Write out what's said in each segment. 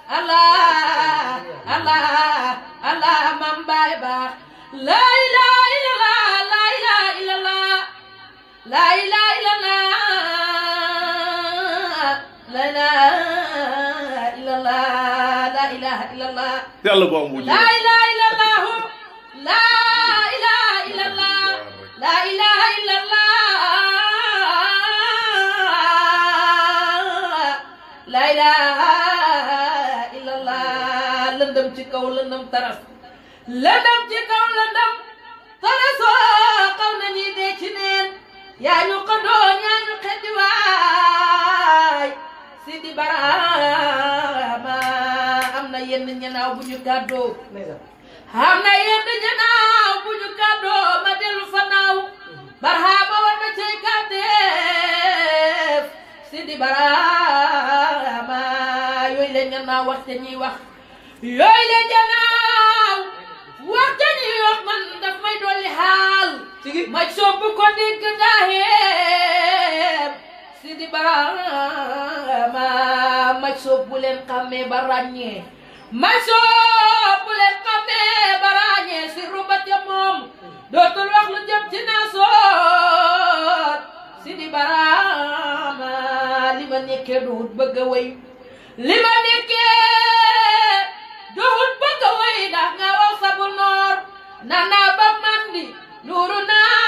allah allah allah mam baay baax la ilaha illallah la ilaha illallah la ilaha illallah la ilaha illallah la ilaha illallah yàlla bu am wujj la ilaha illallah la ilaha illallah la ilaha illallah la ilaha illallah lëndëm ci kaw lëndëm taras lëndëm ci kaw lëndëm tarasoo xaw na ñi dee ci neen yaa ñu ko doon yaa ñu xeddi waay Sidi Barama am na yenn ñanaaw bu ñu gàddoo am na yenn ñanaaw bu ñu gàddoo ma dellu fa naaw barhama war ma cay gàddeef Sidi Barama yooyu la ñanaaw wax te ñuy wax yooyu la ñanaaw wax te ñuy wax man daf may dolli xaal ma sopp ko dégg daaxeem Sidi Barama ma sopp bu leen xàmmee ba ràññee ma sopp bu leen xàmmee ba ràññee si rubat ya moom dootul wax lu jëm ci naasoot Sidi Barama li ma nekkee duhut bëgg a wéy li ma nekkee duhut bëgg a wéy ndax nga wax sabu noor nana ba mandi nuuru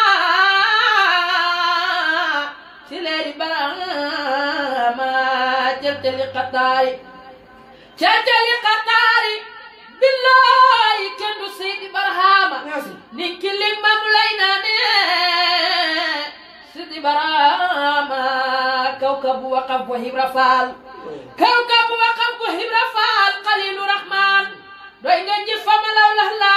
naa ci leeri Barama celteli xataari celteli xataari billahi kenn du Seydi Barhama nin ki limam lay naane Seydi Barhama kawkabu waqaf wa Ibra Faal kawkabu waqaf wa Ibra Faal Xalilu Rahman doy nga ji fama law la la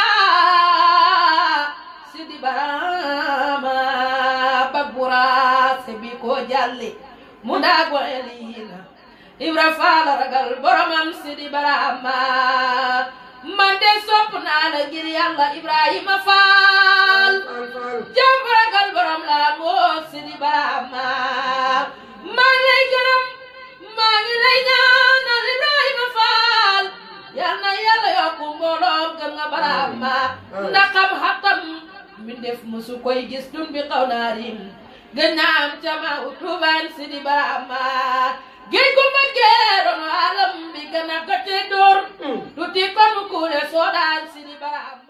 Seydi Barhama bagbura sebi ko jalli mu daago elina Ibra Faal ragal boromam Seydi Barhama man de sopp naa la ngir yàlla Ibrahima Faal jàmm ragal borom laa moo Seydi Barhama maa ngi lay gërëm maa ngi lay ñaanal Ibrahima Faal yal na yàlla yokku mbooloom gëm nga Barhama ndax xam-xatam mi def musu koy gis dun bi xaw naa rim gën naa am cama utubaan Seydi Barhama géej gu ma geeroon alam bi gën a gëte door tuuti kon kuule soo daan Seydi Barhama